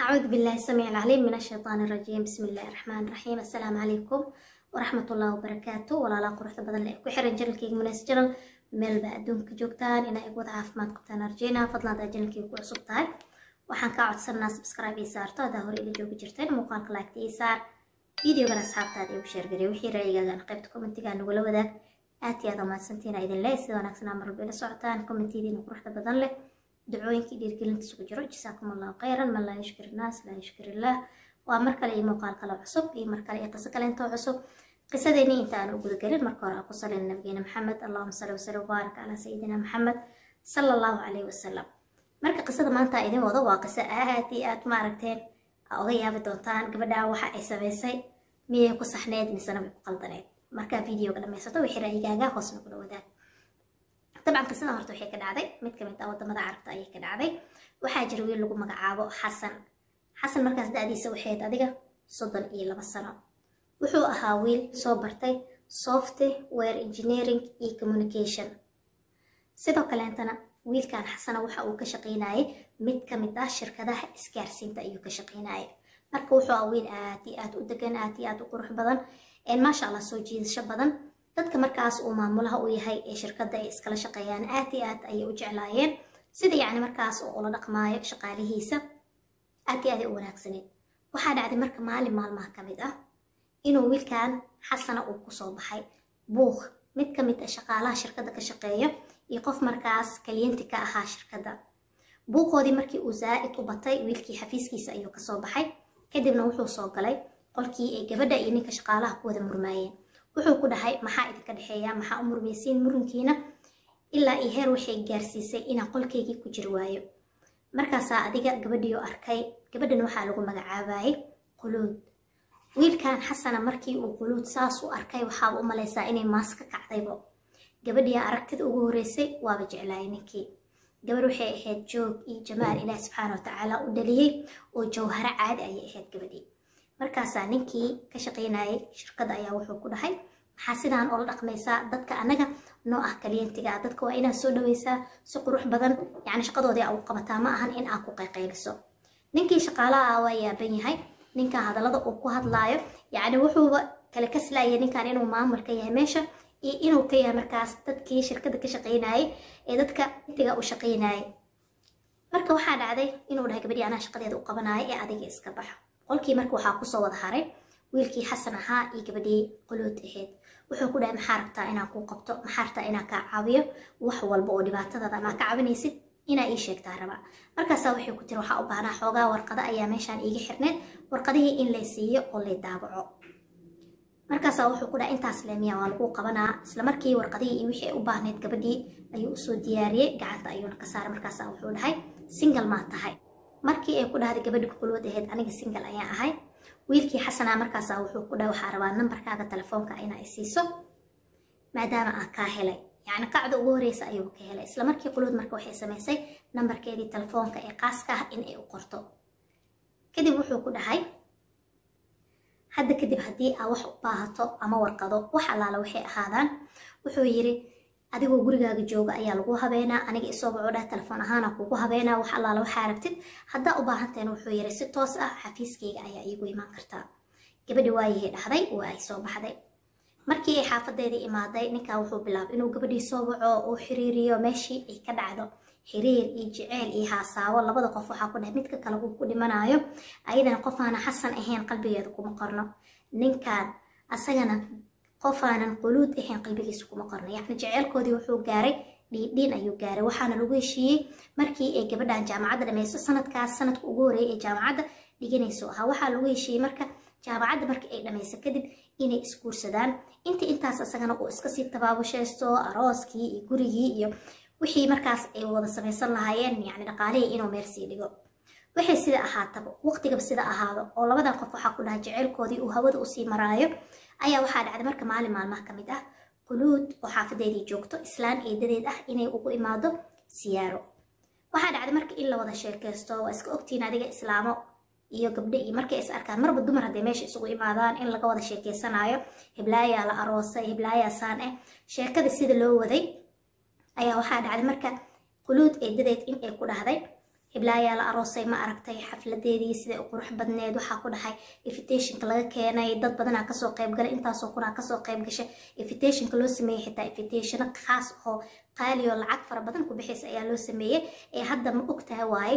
أعوذ بالله السميع العليم من الشيطان الرجيم بسم الله الرحمن الرحيم السلام عليكم ورحمة الله وبركاته ولا لا قرحة بدن لك وحرن جنلكي مناس جنل meel baa adduunka joogtaan inaa igu wada caafimaad qabtaan arjeyna fadlan hadaa janalkii ku cusub tahay waxaan kaa codsanaa subscribe ii saarto hadaa hore ila joogi jirteen muuqaalka laagta ii saar videogana asxaabtaada igu sheergarey wixii ra'yigaagan qaybta commentiga nagula wadaag aad iyo aad amaadsantiina idin leh sida wanaagsanaa marwalba ila socotaan commentiyadiina quruxda badan leh dacooyinkii dhiirgelinta isugu jiro jasaakum allahu khayran man laa yushkir innaas laa yushkir illah waa mar kale iyo muuqaal kale cusub iyo mar kale iyo qiso kale intoo cusub qisadeeni inta aan u gudagelin marka hore aan ku salin nabigeena maxamed allahuma salli wasalli wabaarak calaa sayidina maxamed sala allahu calayhi wasalam marka qisada maanta idin wado waa qiso aad iyo aad maaragteen aa oga yaabi doontaan gabadhaa waxa ay samaysay miyay ku saxneed misena way ku qaldaneed markaa videoga dhamaysato wixii ra'yigaaga hoosna kula wadaag dabcan qisadan horta waxay ka dhacday mid ka mid ah wadamada carabta ayay ka dhacday waxaa jira wiil lagu magacaabo xasan xasan markaas da-diisa waxayd adiga soddon iyo laba sano wuxuu ahaa wiil soo bartay software engineering iyo communication sidoo kaleentana wiilkan xasana waxa uu ka shaqaynayay mid ka mid ah shirkadaha isgaarsiinta ayuu ka shaqaynayay marka wuxuu ahaa wiil aad iyo aad u degan aad iyo aad u qurux badan maasha allah soo jiidasho badan dadka markaas uu maamulaha u yahay ee shirkadda ay iskala shaqeeyaan aad iyo aad ayay u jeclaayeen sida yacni markaas oo ula dhaqmaayo shaqaalihiisa aad iyo aad ay u wanaagsaneed waxaa dhacday marka maalin maalmaha ka mid ah inuu wiilkan xasana uu kusoo baxay buuq mid ka mid ah shaqaalaha shirkadda ka shaqeeya iyo qof markaas kaliyenti ka ahaa shirkadda buuqoodii markii uu zaa'id u batay wiilkii xafiiskiisa ayuu kasoo baxay kadibna wuxuu soo galay qolkii ay gabadha iyo ninka shaqaalaha ku wada murmaayeen wuxuu ku dhahay maxaa idinka dhexeeya maxaa u murmaysiin murunkiina ilaa iyo heer waxay gaarsiisay inaan qolkaygii ku jir waayo markaasaa adiga gabadhiioo arkay gabadhan waxaa lagu magacaabayay quluud wiilkan xasana markii uu quluud saas u arkay waxaaba u malaysaa inay maas ka kacdaybo gabadhiia aragtida ugu horeysay waaba jeclaayay ninkii gabadh waxay ahayd joog iyo jamaal ilaah subxaana watacaala u dhaliyey oo jawharo caadi ayay ahayd gabadhii markaasaa ninkii ka shaqaynayay shirkadda ayaa wuxuu ku dhahay maxaa sidaan oola dhaqmaysaa dadka annaga noo ah kaliyentiga ah dadka waa inaad soo dhaweysaa si qurux badan yacni shaqadoodii aa u qabataa ma ahan in aad ku qayqayliso ninkii shaqaalaha ah waa yaaban yahay ninkan hadallada uu ku hadlaayo yacni wuxuuba kale kaslaaya ninkan inuu maamul ka yahay meesha iyo inuu ka yahay markaas dadkii shirkadda ka shaqaynayay ee dadka intiga u shaqaynayay marka waxaa dhacday inuu dhahay gabadhii anaa shaqadeeda u qabanaayo ee adiga iska baxo qolkii marka waxaa kusoo wada haray wiilkii xasan ahaa iyo gabadhii quluud ahayd wuxuu ku dhahay maxaa rabtaa inaan kuu qabto maxaa rabtaa inaan kaa caawiyo wax walba oo dhibaatadaada amaa ka caawinaysid inaa ii sheegtaa rabaa markaasaa waxay ku tiri waxaa u baahnaa xoogaa warqado ayaa meeshaan iiga xirneed warqadihii in lay siiyo oo lay daabaco markaasaa wuxuu ku dhahay intaas leemiya waa lagu qabanaa isla markii warqadihii iyo wixii ay u baahneyd gabadhii ayuu usoo diyaariyey gacanta ayuuna ka saaray markaasaa wuxuu dhahay single maa tahay markii ay ku dhahday gabadhi kuqulwad ahayd aniga single ayaan ahay wiilkii xasanaa markaasaa wuxuu ku dhahay waxaa rabaa nambarkaaga telefoonka inaa isiiso maadaama aan kaa helay yacni qacda ugu horeysa ayuu ka helay isla markii quluud marka waxay samaysay nambarkeedii telefoonka ee qaaska ah in ay u qorto kadib wuxuu ku dhahay hadda kadib haddii aa wax u baahato ama warqado wax allaala waxay ahaadaan wuxuu yiri adigoo gurigaaga jooga ayaa lagu habeenaa aniga isoo baco dhah telefoon ahaana kugu habeenaa wax allaala waxaa aragtid haddaa u baahantahen wuxuu yiri si toos ah xafiiskayga ayaa iigu imaan kartaa gabadhi waayihii dhahday waa ay soo baxday markii ay xaafadeedii imaaday ninkaa wuxuu bilaabay inuu gabadhii soo waco uu xiriiriyo meeshii ay ka dhacdo xiriir iyo jeceyl iyo haasaabo labada qof waxaa ku dhahay midka kale uu ku dhimanayo ayadana qofaana xasan ahayn qalbigeeda kuma qorno ninkan asagana qofaanan quluud ahayn qalbigiisa kuma qorno yacni jeceylkoodii wuxuu gaaray dhiidhiin ayuu gaaray waxaana lagu heshiiyey markii ay gabadhan jaamacadda dhamayso sanadkaas sanadka ugu horeeyay ee jaamacadda dhiganayso ahaa waxaa lagu heshiiyey marka jaamacadda markii ay dhamayso kadib inay isguursadaan inta intaas asagana uu iska sii tabaabushaysto arooskii iyo gurigii iyo wixii markaas ay wada samaysan lahaayeen yacni dhaqaalihii inuu meel sii dhigo waxay sida ahaataba waqtigaba sida ahaado oo labadan qof waxaa ku dhahay jeceylkoodii uu hawada usii maraayo ayaa waxaa dhacday marka maalin maalmaha ka mid ah quluud oo xaafadeedii joogto islaan eedadeed ah inay ugu imaado siyaaro waxaa dhacday marka in la wada sheekaysto waa iska ogtiin adiga islaamo iyo gabdho iyo markay is arkaan marba dumar hadday meesha isugu imaadaan in laga wada sheekaysanaayo hiblaayaa la aroosay hiblaayaa saan eh sheekada sida loo waday ayaa waxaa dhacday marka quluud eedadeed in ay ku dhahday hiblaayaa la aroosay ma aragtay xafladeedii siday u qurux badneed waxaa ku dhahay invitationka laga keenay dad badanaa kasoo qaybgalay intaasoo kunaa kasoo qayb gashay invitationka loo sameeyey xitaa invitationo khaas oo qaali oo lacag fara badan ku bixaysa ayaa loo sameeyey ee hadda ma ogtahay waaye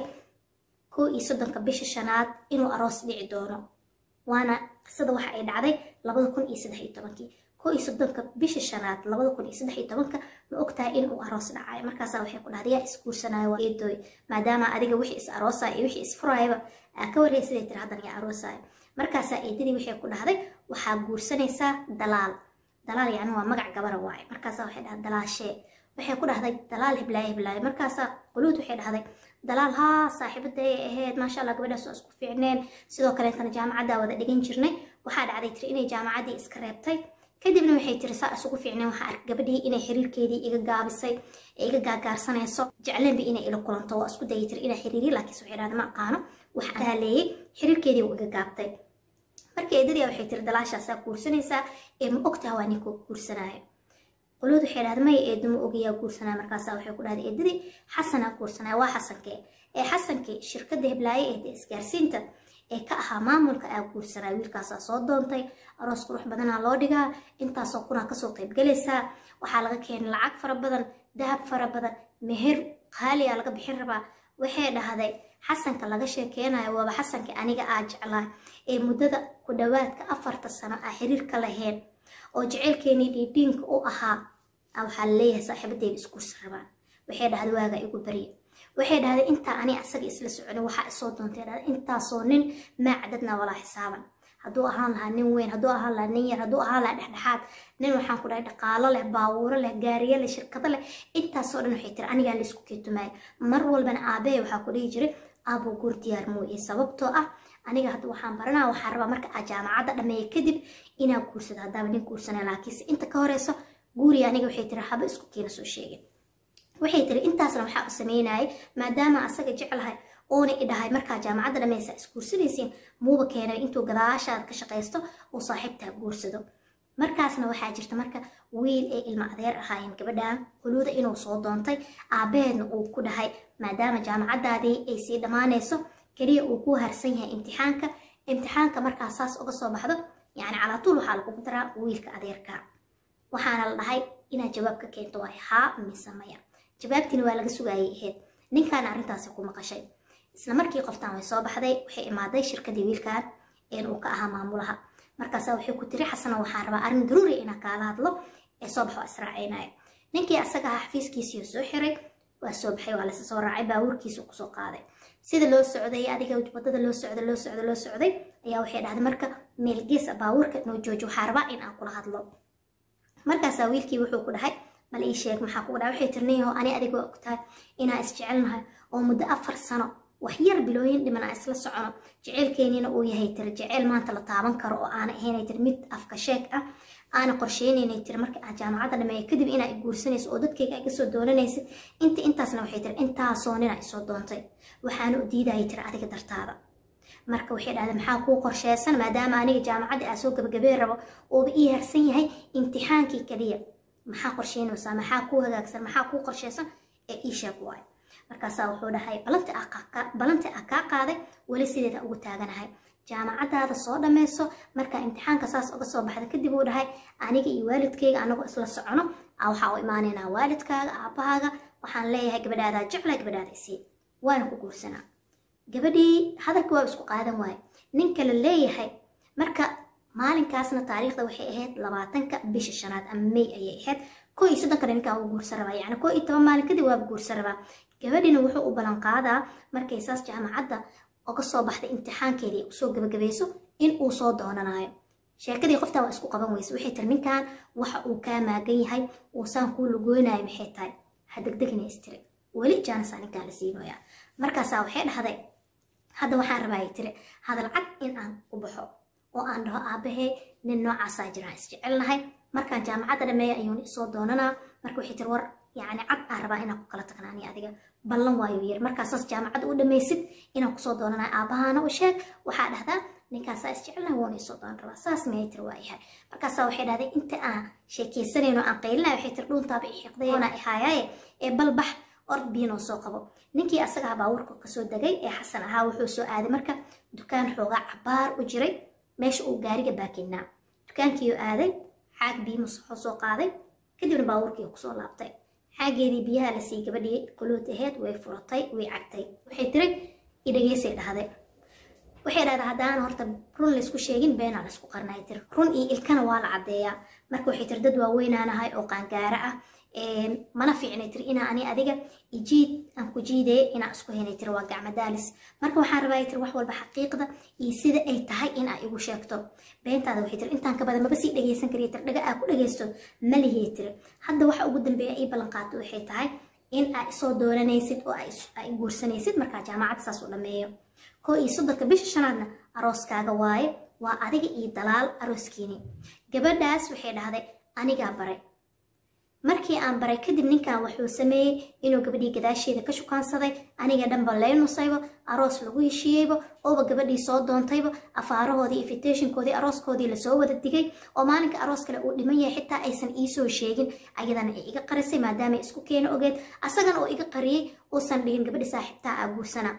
koo iyo soddonka bisha shanaad inuu aroos dhici doono waana qisada waxa ay dhacday labada kun iyo saddex iyo tobankii koo iyo soddonka bisha shanaad labada kun iyo saddex iyo tobanka ma ogtahay inuu aroos dhacayo markaasaa waxay ku dhahday yaa isguursanayo waa eedooy maadaama adiga wixii is aroosaya iyo wixii isfurayaba aa ka warreyay siday tiri haddan yaa aroosayo markaasaa eedadii waxay ku dhahday waxaa guursanaysaa dalaal dalaal yacni waa magac gabara waaye markaasaa waxay dhahday dalaashee waxay ku dhahday dalaal hiblaayo hiblaayo markaasaa quluud waxay dhahday dalaal haa saaxiibaday ahayd maasha allah gabadhaas waa isku fiicneen sidoo kaleetana jaamacaddaa wada dhigan jirnay waxaa dhacday tiri inay jaamacaddii iska reebtay kadibna waxay tiri saa isugu fiicneen waxaa ark gabadhii inay xiriirkeedii iga gaabisay ee iga gaagaarsanayso jecleenba inay ila kulanto waa isku dayay tiri inaa xiriiriyo laakiinse waxay dhahday ma aqaano waxaan kaaleeyey xiriirkeedii uu iga gaabtay marka eedadii waxay tiri dalaashaasaa guursanaysaa ee ma ogtaha waa ninka guursanaayo qolood waxay dhahday maya eedo ma ogayaa guursanaya markaasaa waxay ku dhahday eedadii xasanaa guursanaya waa xasankee ee xasankii shirkadda hiblaaye ee isgaarsiinta ee ka ahaa maamulka aa guursanaya wiilkaasaa soo doontay aroos qurux badanaa loo dhigaa intaasoo kunaa kasoo qaybgalaysaa waxaa laga keenay lacag fara badan dahab fara badan meher qaaliyaa laga bixin rabaa waxay dhahday xasanka laga sheekeynayo waaba xasankii aniga aa jeclaa ee muddada ku dhowaadka afarta sano aa xiriirka lahayn oo jaceylkeenii dhiidhiinka u ahaa waxaa laleeyahay saaxiibadeeda isguursa rabaan waxay dhahday waaga igu barya waxay dhahday intaa ani asaga isla soconin waxaa isoo doontay dhahday intaasoo nin maa cadadna walaa xisaaban hadduu ahaan lahaa nin weyn hadduu ahaan lahaa nin yar hadduu ahaan lahaa dhexdhexaad nin waxaan ku dhahay dhaqaalo leh baawuuro leh gaariyo leh shirkado leh intaasoo dhan waxay tiri anigaa laisku keetumaayo mar walbana aabee waxaa ku dhihi jiray aabuu guur diyaar mooye sababtoo ah aniga hadda waxaan baranaa waxaan rabaa marka aa jaamacadda dhameeya kadib inaa guursado haddaaba nin guursanaya laakiinse inta ka horeyso guuriya aniga waxay tiri haba isku keena soo sheegin waxay tiri intaasna waxaa u sameynayay maadaama asaga jeclahay oona i dhahay markaa jaamacadda dhameysa isguursanaysiin muuba keenay intuu gadaashaad ka shaqaysto uu saaxiibtaa guursado markaasna waxaa jirta marka wiil ee ilmo adeer ahaayeen gabadhan huluuda inuu soo doontay aabaheedna uu ku dhahay maadaama jaamacaddaadii ay sii dhammaanayso keliya uu ku harsan yahay imtixaanka imtixaanka markaa saas uga soo baxdo yacni calaatuul waxaa lagugu daraa wiilka adeerka waxaana la dhahay inaad jawaab ka keento waay haa mise maya jawaabtiina waa laga sugaayay ahayd ninkaana arrintaasi ku maqashay isla markii qoftaan way soo baxday waxay imaaday shirkadii wiilkan een uu ka ahaa maamulaha markaasaa waxay ku tiri xasana waxaan rabaa arrin daruuri inaan kaala hadlo ee soo baxo israacaynaya ninkii asaga ahaa xafiiskiisii soo xiray waa soo baxay waa lasa soo raacay baabuurkiisu kusoo qaaday sida loo socday adiga wadada loo socday loo socday loo socday ayaa waxay dhahday marka meel geesa baabuurka noo jooji waxaa rabaa in aan kula hadlo markaasaa wiilkii wuxuu ku dhahay bal ii sheeg maxaa kugu dhahay waxay tirnayaho ani adiga waa ogtahay inaan isjecelnahay oo muddo afar sano wax yar bilooyin dhiman aan isla socono jeceylkeeniina uu yahay tiri jeceyl maanta la taaban karo oo aana ahaynay tiri mid afka sheeg ah aana qorsheynaynay tiri marka aad jaamacadda dhameeya kadib inaa i guursanayso oo dadkayga ay kasoo doonanaysid inta intaasna waxay tiri intaasoo nina isoo doontay waxaana u diidayay tiri adiga dartaada marka waxay dhahday maxaa kuu qorsheysan maadaama aniga jaamacaddii aa soo gabagabeen rabo uuba ii harsan yahay imtixaankii kaliya maxaa qorsheynaysaa maxaa kuu hagaagsan maxaa kuu qorsheysan ee ii sheeg waayo markaasaa wuxuu dhahay balanti a kaa qaaday weli sideeda ugu taaganahay jaamacaddaada soo dhammayso markaa imtixaanka saas uga soo baxda kadib uu dhahay aniga iyo waalidkayga anagoo isla socono waxaa u imaanaynaa waalidkaaga aabbahaaga waxaan leeyahay gabadhaadaa jeclaa gabadhaada isii waana ku guursanaa gabadhii hadalka waa isku qaadan waaye ninka la leeyahay marka maalinkaasna taariikhda waxay ahayd labaatanka bisha shanaad ama may ayay ahayd koo iyo soddonkana ninkaa wuu guursan rabaa yacni koo iyo toban maalin kadib waaba guursan rabaa gabadhina wuxuu u ballan qaadaa markay saas jaamacadda uga soo baxday imtixaankeedii usoo gabagabayso in uu soo doonanayo sheekadii qoftaa waa isku qaban weyse waxay tiri ninkan waxa uu kaa maagan yahay uusaan kuu lugoonayo maxay tahay ha degdegina istiri weli jaanisaa ninkaan la siinoyaa markaasaa waxay dhahday hadda waxaan rabaa tiri hadal cad in aan ku baxo oo aan dhaho aabahee nin noocaasaa jiraan isjecelnahay markaan jaamacadda dhameeya ayuuna isoo doonanaa marka waxay tiri war yacni cad aan rabaa inaan ku kala tagnaani adiga ballan waayo yar markaasaas jaamacadda u dhamaysid inaan kusoo doonanaa aabahaana u sheeg waxaa dhahdaa ninkaasaa isjecelnahay woona isoo doonan rabaa saas miyay tiri waa yahay markaasaa waxay dhahday inta aan sheekeysanayno aan qaylinaya waxay tiri dhuuntaaba i xiiqday oona i haayaaye ee balbax ord biinoo soo qabo ninkii asagaa baabuurka kasoo degay ee xasan ahaa wuxuu soo aaday marka dukaan xoogaa cabaar u jiray meesha uu gaariga baakinaa dukaankiiuu aaday xaag biyo masaxoo soo qaaday kadibna baabuurkii kusoo laabtay xaageedii biyaha la sii gabadhii quluud aheyd way furatay way cagtay waxay tiri idhageysay dhahday waxay dhahdaa haddaan horta run laysku sheegin beenaa laysku qarnay tiri run iyo ilkana waa la caddeeyaa marka waxay tiri dad waaweynaanahay oo qaangaara ah mana fiicnay tiri inaa ani adiga ijiid aan ku jiidaya inaa isku henay tiri waa gacmo daalis marka waxaan rabaa tiri wax walba xaqiiqda iyo sida ay tahay inaa igu sheegto beentaada waxay tiri intaan ka badan maba sii dhageysan kariya tiri dhaga aa ku dhageysto ma lihii tiri hadda waxa ugu dambeeya ii ballan qaatay waxay tahay in aa isoo dooranaysid oo aa guursanaysid markaa jaamacadda saas u dhammeeyo koo iyo soddonka bisha shanaadna arooskaaga waaye waa adiga iyo dalaal arooskiini gabadhaas waxay dhahday anigaa baray markii aan baray kadib ninkan wuxuu sameeyey inuu gabadhii gadaasheeda ka shukaansaday aniga dhanba lee nusayba aroos lagu heshiiyeyba ooba gabadhii soo doontayba afaarahoodii invitationkoodii arooskoodii lasoo wada digay oo maalinka aroos kale uu dhiman yahay xitaa aysan iisoo sheegin ayadana ay iga qarisay maadaama isku keena ogeed asagana oo iga qariyey uusan dhigin gabadhi saaxiibtaa aa guursana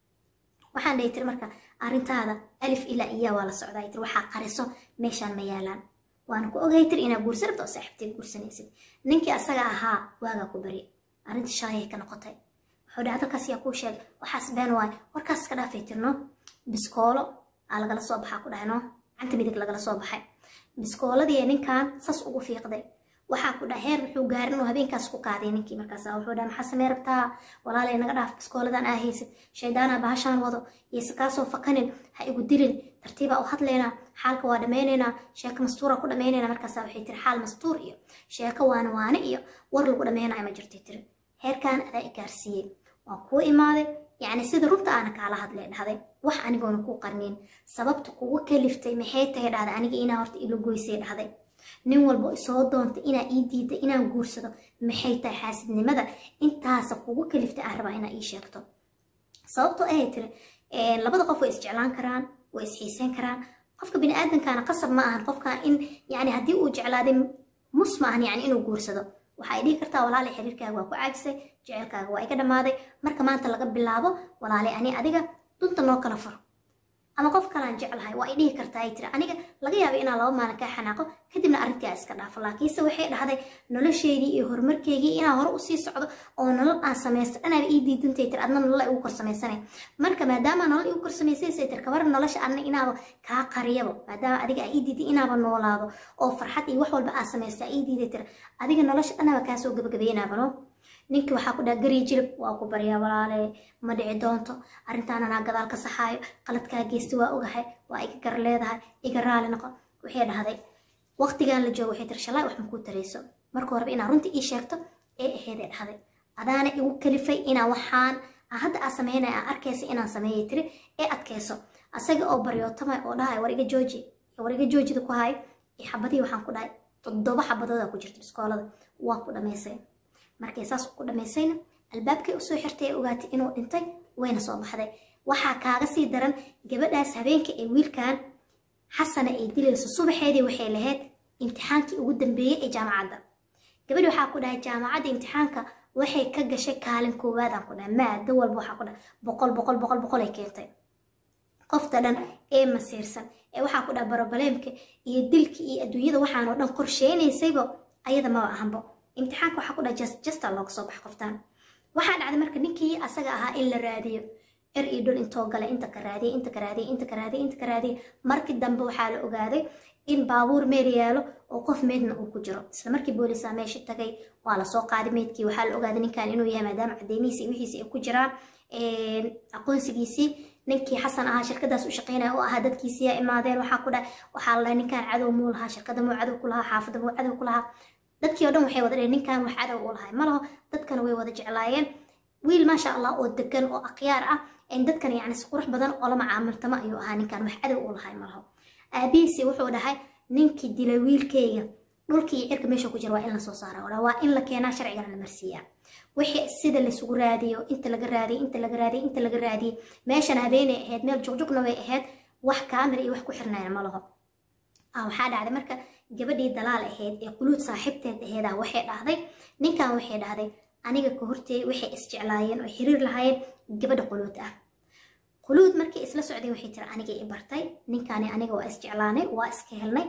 waxaan dhahi tiri marka arrintaada alif ilaa iyaa waa la socdaa tiri waxaa qariso meeshaan ma yaalaan waana ku ogay tiri inaa guursan rabto oo saaxiibteed guursanaysid ninkii asaga ahaa waagaa ku bari arrintii shalayay ka noqotay wuxuu dhaha dalkaas yaa kuu sheegay waxaas been waay warkaas iska dhaafay tirno biskoolo aa lagala soo baxaa ku dhahay no gacanta midig lagala soo baxay biskooladii ninkan sas ugu fiiqday waxaa ku dhaha heer wuxuu gaarin oo habeenkaas ku qaaday ninkii markaas wuxuu dhaha maxaa samee rabtaa walaalay naga dhaaf biskooladan aa haysid shaydaanaa bahashaan wado yeyse kaasoo fakanin ha igu dirin tartiibaa u hadlaynaa xaalka waa dhammaynaynaa sheeko mastuura ku dhammaynaynaa markaasa waxay tiri xaal mastuur iyo sheeko waana waane iyo war lagu dhammaynayo ma jirtay tiri heerkan adaa i gaarsiiyey waan kuu imaaday yacni sida runta aana kaala hadlay dhahday wax anigoona kuu qarniin sababta kugu kaliftay maxay tahay dhahday aniga inaa horta ilo goysay dhahday nin walba isoo doonta inaa ii diida inaan guursado maxay tahay xaasidnimada intaasa kugu kaliftay aan rabaa inaa ii sheegto sababtoo ahay tiri labada qof way isjeclaan karaan way isxiiseyn karaan qofka biniaadankaana qasab ma ahan qofka in yani haddii uu jeclaaday mus ma ahan yani inuu guursado waxay dhihi kartaa walaalay xiriirkaaga waa ku caajisay jecelkaaga waa iga dhammaaday marka maanta laga bilaabo walaalay ani adiga dunta noo kala furo ama qof kalaan jeclahay waa ay dhihi kartaa ay tiri aniga laga yaaba inaan laba maalin kaa xanaaqo kadibna arrintii aa iska dhaafo laakiinse waxay dhahday nolosheedii iyo horumarkeygii inaan hore usii socdo oo nolol aan samaysto anaaba ii diidantay tiri adna nolol igu kor samaysanay marka maadaama nolol igu kor samaysanaysay tiri kabar nolosha adna inaaba kaa qariyabo maadaama adiga aa ii diiday inaaba noolaado oo farxad iyo wax walba aa samaysto aa ii diiday tiri adiga nolosha dhanaba kaasoo gabagabaynaaba no ninkii waxaa ku dhaha garii jilib waa ku baryaa walaale ma dhici doonto arrintaan anaa gadaal ka saxaayo qaladkaa geysta waa ogahay waa iga gar leedahay iga raali noqo waxay dhahday waqtigan la joogo waxay tiri shalay wax makuu tarayso marka horeba inaa runtii ii sheegto ee aheeday dhahday adaana igu kalifay inaa waxaan hadda aa sameynaya aa arkaysa inaan sameeyay tiri ee adkayso asaga oo baryootama oo dhahay war iga jooji war iga joojida ku hayo iyo xabadii waxaan ku dhahay toddoba xabadooda ku jirta biskoolada waa ku dhamaysay markay saas ku dhammaysayna albaabkay usoo xirtay ee ogaatay inuu dhintay wayna soo baxday waxaa kaaga sii daran gabadhaas habeenka ee wiilkan xasana ay dilayso subaxeedii waxay lahayd imtixaankii ugu dambeeyey ee jaamacadda gabadhi waxaa ku dhahay jaamacadda imtixaanka waxay ka gashay kaalin koowaadaan ku dhahay maado walba waxaa ku dhahay boqol boqol boqol boqol ay keentay qofta dhan ee masiirsan ee waxaa ku dhaha barobaleemka iyo dilka iyo adduunyada waxaanoo dhan qorsheynaysayba ayada maba ahanbo imtixaanka waxaa ku dhaha just justa looga soo baxa qoftaan waxaa dhacday marka ninkii asaga ahaa in la raadiyo er iyo dhul intoo gale inta ka raadiyay inta ka raadiyay inta ka raadiyay inta ka raadiyay markii dambe waxaa la ogaaday in baabuur meel yaalo oo qof meedna uu ku jiro isla markii boolisaa meesha tagay waa lasoo qaaday meedkii waxaa la ogaaday ninkan inuu yahay maadaama cadeymihiisi iyo wixiisi ay ku jiraan aqoonsigiisii ninkii xasan ahaa shirkadaas u shaqeynaya oo ahaa dadkiisiyaa imaadeen waxaa ku dhahay waxaa la dhahay ninkan cadow muu lahaa shirkada muu cadow ku lahaa xaafada muu cadow ku lahaa dadkii oo dhan waxay wada dhaheen ninkan wax cadow u lahay ma laho dadkana way wada jeclaayeen wiil maasha allah oo degan oo akhyaar ah dadkan yacni si qurux badan oo la macaamiltamo ayuu ahaa ninkan wax cadow u lahay ma laho aabihiisi wuxuu dhahay ninkii dilay wiilkayga dhulkii iyo cirka meesha ku jira waa in lasoo saara waa in la keenaa sharcigana la marsiiyaa wixii sida laysugu raadiyo inta laga raadiyay inta laga raadiyay inta laga raadiyay meeshan habeenay ahayd meel jugjugna way ahayd wax kaamir iyo wax ku xirnayna ma laho waxaa dhacday marka gabadhii dalaal ahayd ee quluud saaxiibteed aheedaa waxay dhahday ninkan waxay dhahday aniga ka horteey waxay isjeclaayeen oo xiriir lahaayeen gabadha quluud ah quluud markii isla socdeen waxay tiri aniga i bartay ninkaani aniga waa isjeclaanay waa iska helnay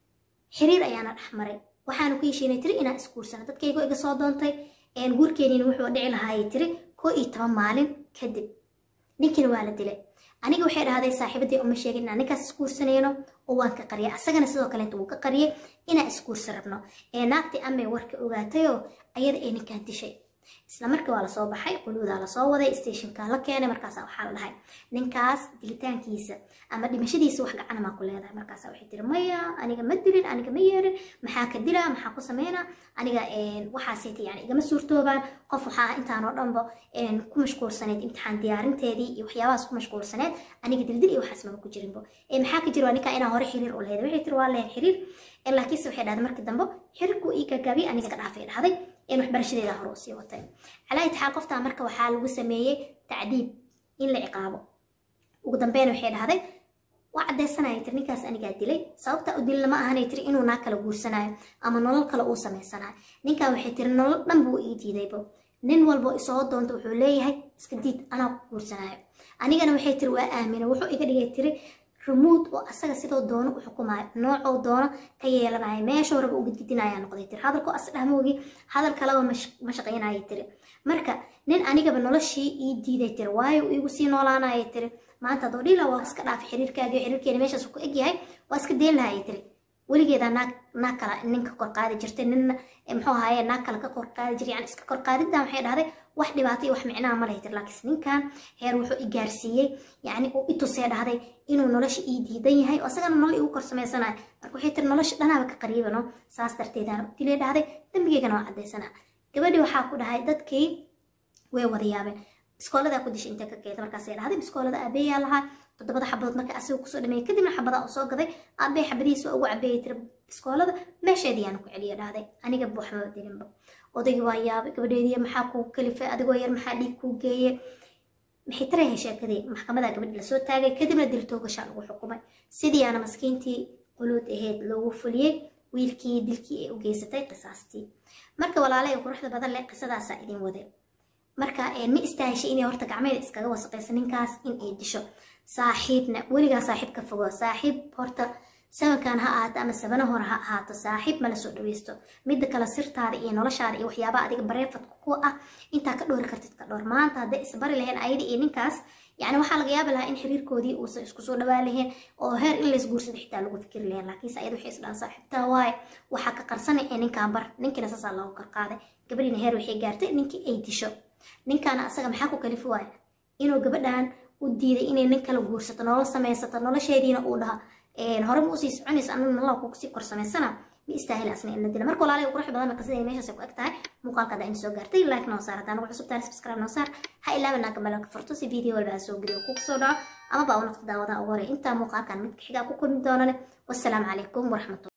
xiriir ayaana dhex maray waxaanu ku heshiinay tiri inaan isguursano dadkaygo iga soo doontay guurkeeniina wuxuu dhici lahaayay tiri koo iyo toban maalin kadib ninkiina waa la dilay aniga waxay dhahday saaxiibadii uma sheegin inaan ninkaas isguursanayno oo waan ka qariyay asagana sidoo kaleeta wuu ka qariyay inaan isguursan rabno ee naagtii amay warka ogaatayoo ayada ay ninkaan dishay isla markii waa lasoo baxay quluudaa lasoo waday stationka la keenay markaasa waxaa la dhahay ninkaas dilitaankiisa ama dhimashadiisa wax gacana maa ku leedahay markaasa waxay tiri maya aniga ma dilin aniga ma yeerin maxaa ka dilaa maxaa ku sameynaa aniga waxaasayta yani igama suurtoobaan qof waxaa intaanoo dhanba ku mashquulsaneyd imtixaan diyaarinteedii iyo waxyaabahaas ku mashquulsaneed aniga dildil iyo waxaas maba ku jirinbo maxaa ka jira waa ninkaa inaa hore xiriir u leeday waxay tiri waa leen xiriir laakiinse waxay dhahday markii dambe xiriirku ii gagaabiye aniga ka dhaafay dhahday in waxbarashadeeda hore usii watay calaa itixaal qoftaa marka waxaa lagu sameeyey tacdiib in la ciqaabo ugu dambeyn waxay dhahday waa caddaysanaya tiri ninkaas anigaa dilay sababta u dilna ma ahanay tiri inuu naa kala guursanayo ama nolol kale uu samaysanayo ninkan waxay tiri nolol dhan buu ii diidaybo nin walbo isoo doonto wuxuu leeyahay iska diid anaa ku guursanayo anigana waxay tiri waa aamina wuxuu iga dhigay tiri rumuud oo asaga sidoo doono u xukumaayo noocoo doono ka yeelanayo meeshoo raba u gidgidinayaa noqday tiri hadalkoo asdhahmoogii hadal kaleba ma shaqaynaya tiri marka nin anigaba noloshii ii diiday tiri waayo iigu sii noolaanaya tiri maanta haddoo dhila waa iska dhaafay xiriirkaagii xiriirkeena meeshaas ku egyahay waa iska deen lahaya tiri weligeedaa naag naag kala ninka kor qaadi jirtay ninna muxuu ahaaye naag kale ka kor qaadi jiray yani iska kor qaadiddan waxay dhahday wax dhibaato iyo wax micnaha ma lahay tiri laakiinse ninkan heer wuxuu i gaarsiiyey yacni uu itusee dhahday inuu nolosha ii diidan yahay oo isagana nolol igu kor samaysanayo marka waxay tiri nolosha dhanaaba ka qariibano saas darteedaan u dilay dhahday dambigeygana waa caddaysanaa gabadhii waxaa ku dhahay dadkii way wada yaabeen biskooladaa ku dishay intee ka keeda markaasay dhahday biskoolada aabeeyaa lahaa toddobada xabadood marka asiga kusoo dhameeyay kadibna xabadaa u soo gaday aabee xabadihiisa ugu cabeeyay tiri biskoolada meesheediyaana ku celiya dhahday aniga waxba dilinba odaygii waa yaabay gabadheedii maxaa kuu kalifay adigoo yar maxaa dhiig kuu geeyey maxay tarayahay sheekadii maxkamadaa gabadhi lasoo taagay kadibna diltoogashaa lagu xukumay sidiiaana maskiintii quluud aheyd loogu fuliyey wiilkii dilkii ay u geysatay qisaastii marka walaale ee quruxda badan leh qisadaasaa idin wade marka ma istaahishay inay horta gacmeeda iskaga wasaqayso ninkaas in ay disho saaxiibna weligaa saaxiib ka fogo saaxiib horta sabankan ha ahaato ama sabana hore ha ahaato saaxiib mala soo dhaweysto midda kale sirtaada iyo noloshaada iyo waxyaabaha adiga bareefadka ku ah intaa ka dhoori kartid ka dhoor maanta hadday isbari laheen ayada iyo ninkaas yani waxaa laga yaabi lahaa in xiriirkoodii uusan isku soo dhawaan laheen oo heer in lays guursada xitaa lagu fikiri laheen laakiinse ayada waxay isdhahan saaxiibtaa waaye waxaa ka qarsanay ee ninkaan bar ninkiina saasaa loogu qarqaaday gabadhiina heer waxay gaartay ninkii ay disho ninkaana asaga maxaa ku kalifi waaya inuu gabadhan u diiday inay nin kala guursato nolol samaysato nolosheediina uu dhaha hore ma usii soconaysa anaga nolol kusii kor samaysana ma istaahil asna in la dila marka walaalahay qurux badan qisada meeshaas ku eg tahay muuqaalka hadda in soo gaartay like noo saar haddaan ugu cusub tahay subscribe noo saar ha ilaaba naaka malaka furto si video walba aan soo geliyo kugu soo dhaco ama baa u noqdo daawadaha ugu horey intaa muuqaalkan midka xigaa ku kulmi doonane wassalaamu calaykum waraxmatulla